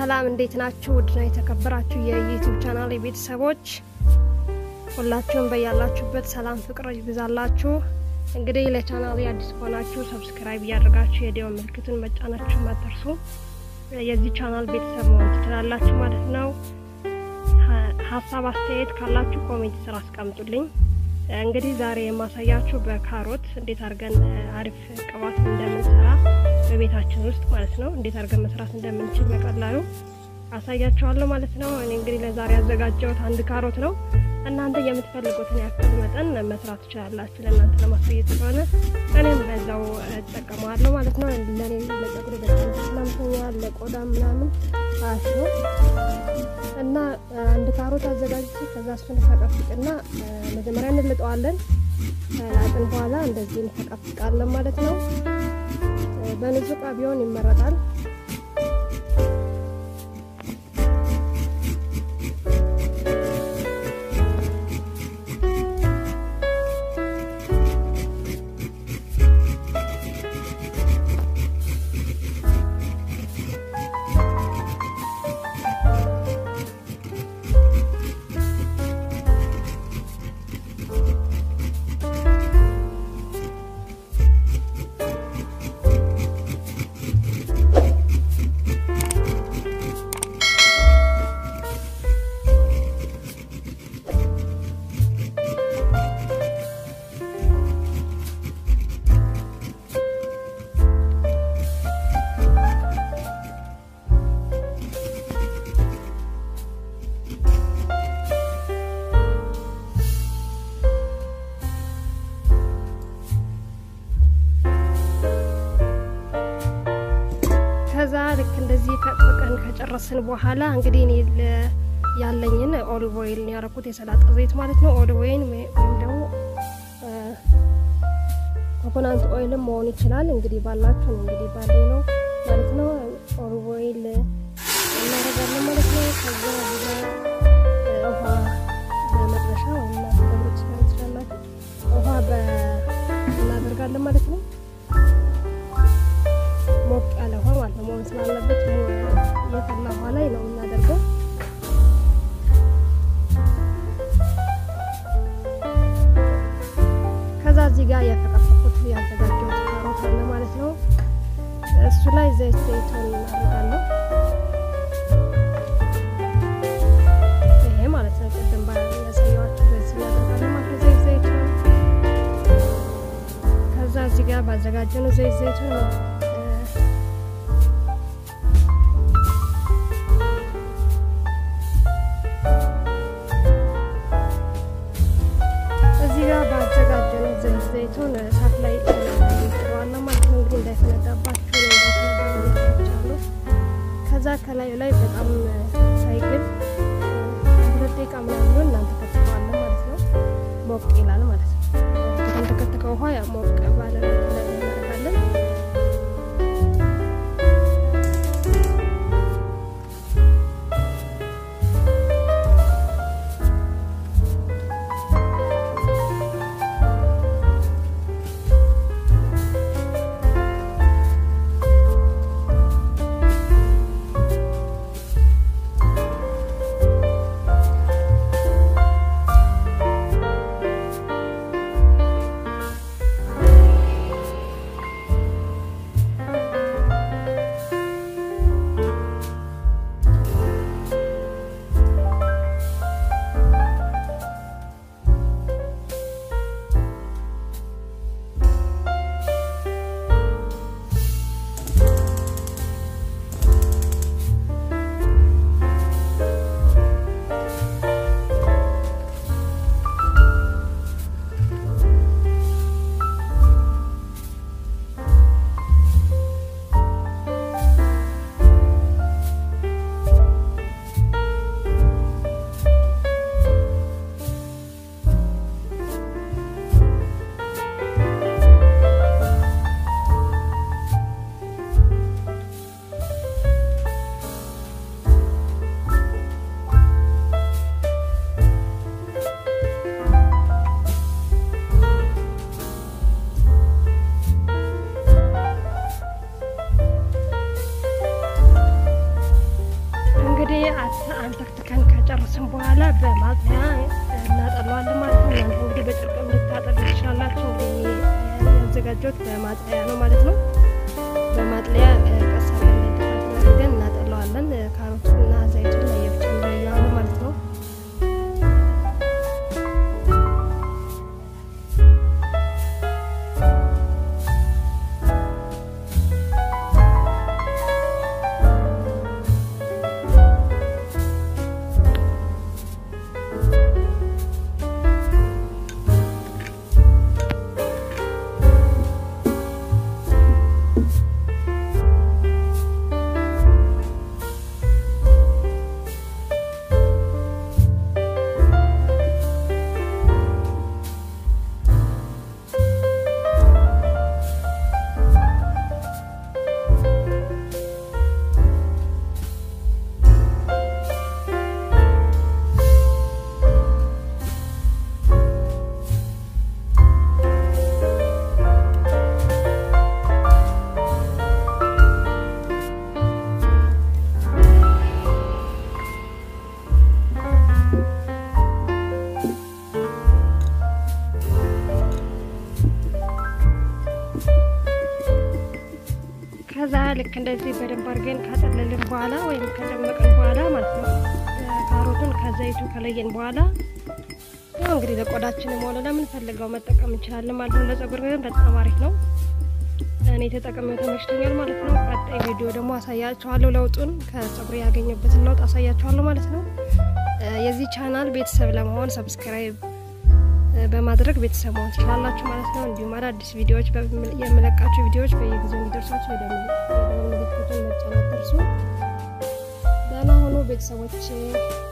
ሰላም እንዴት ናችሁ? ውድና የተከበራችሁ የዩቲዩብ ቻናል ቤተሰቦች ሁላችሁም በያላችሁበት ሰላም ፍቅር ይብዛላችሁ። እንግዲህ ለቻናል አዲስ ከሆናችሁ ሰብስክራይብ እያደረጋችሁ የደወል ምልክቱን መጫናችሁ አትርሱ። የዚህ ቻናል ቤተሰብ መሆን ትችላላችሁ ማለት ነው። ሀሳብ አስተያየት ካላችሁ ኮሜንት ስራ አስቀምጡልኝ። እንግዲህ ዛሬ የማሳያችሁ በካሮት እንዴት አድርገን አሪፍ ቅባት እንደምንሰራ በቤታችን ውስጥ ማለት ነው እንዴት አድርገን መስራት እንደምንችል በቀላሉ አሳያችኋለሁ ማለት ነው። እኔ እንግዲህ ለዛሬ ያዘጋጀሁት አንድ ካሮት ነው። እናንተ የምትፈልጉትን ያክል መጠን መስራት ትችላላችሁ። ለእናንተ ለማሳየት ስለሆነ እኔም በዛው እጠቀመዋለሁ ማለት ነው። ለእኔ ለጸጉሬ በጣም ተስማምቶኛል፣ ለቆዳ ምናምን አሪፍ ነው እና አንድ ካሮት አዘጋጅቼ ከዛ እሱን ፈቀፍቅና መጀመሪያ እንልጠዋለን። ከላጥን በኋላ እንደዚህ እንፈቀፍቃለን ማለት ነው። በንጹህ ዕቃ ቢሆን ይመረጣል። ከዛ ልክ እንደዚህ ፈቅፍቀን ከጨረስን በኋላ እንግዲህ እኔ ያለኝን ኦሊቭ ኦይል ያረኩት የሰላጣ ዘይት ማለት ነው። ኦሊቭ ኦይል ወይም ደግሞ ኮኮናንት ኦይልም መሆን ይችላል። እንግዲህ ባላችሁ ነው እንግዲህ ባለኝ ነው ማለት ነው። ኦሊቭ ኦይል እናደርጋለን ማለት ነው። ከዛ ዚጋ ውሃ በመጥበሻ ወይም ተገብሮች ትችላላችሁ። ውሃ እናደርጋለን ማለት ነው። ሞቅ ያለ ውሃ ማለት ነው መሆን ስላለበት የፈላ ውሃ ላይ ነው የምናደርገው። ከዛ እዚህ ጋር ያፈቀፈኩት ያዘጋጀሁት ካሮት አለ ማለት ነው። እሱ ላይ ዘይት ዘይቱን እናደርጋለሁ። ይሄ ማለት ነው ቅድም ያሳየኋችሁ በዚህ እናደርጋለን ማለት ነው። ዘይት ዘይቱን ከዛ እዚህ ጋር ባዘጋጀነው ዘይት ዘይቱን እዚህ ጋር ባዘጋጀነው ዘይት ዘይቱን እሳት ላይ ጥረዋለሁ ማለት ነው። እንግዲህ እንዳይፈነዳባችሁ ነው እንዳይፈነዳባችሁ ከዛ ከላዩ ላይ በጣም ሳይግል ሁለት ደቂቃ ምናምን እናንተ ከትፈዋለን ማለት ነው። ሞቅ ይላል ማለት ነው። ከተንተከተከ ውሃ ያ ሞቅ ባለ ላይ እናደርጋለን። ያዘጋጀሁት በማጥለያ ነው ማለት ነው። በማጥለያ ቀስ አድርገን ድፋት አድርገን እናጠለዋለን። ካሮቱና ዘይቱን ለየብቻ እንለየዋለን ማለት ነው። ከዛ ልክ እንደዚህ በደንብ አድርገን ካጠለልን በኋላ ወይም ከጨመቅን በኋላ ማለት ነው ካሮቱን ከዘይቱ ከለየን በኋላ ያው እንግዲህ ለቆዳችንም ሆነ ለምንፈልገው መጠቀም እንችላለን ማለት ነው። ለጸጉር ግን በጣም አሪፍ ነው። እኔ ተጠቅሜው ተመችቶኛል ማለት ነው። ቀጣይ ቪዲዮ ደግሞ አሳያችኋለሁ ለውጡን፣ ከጸጉር ያገኘበትን ለውጥ አሳያችኋለሁ ማለት ነው። የዚህ ቻናል ቤተሰብ ለመሆን ሰብስክራይብ በማድረግ ቤተሰብ መሆን ትችላላችሁ ማለት ነው። እንዲሁም አዳዲስ ቪዲዮዎች የምለቃቸው ቪዲዮዎች በየጊዜው እንዲደርሳችሁ የደወል ምልክቱን መጫን አትርሱ። ደህና ሆኖ ቤተሰቦች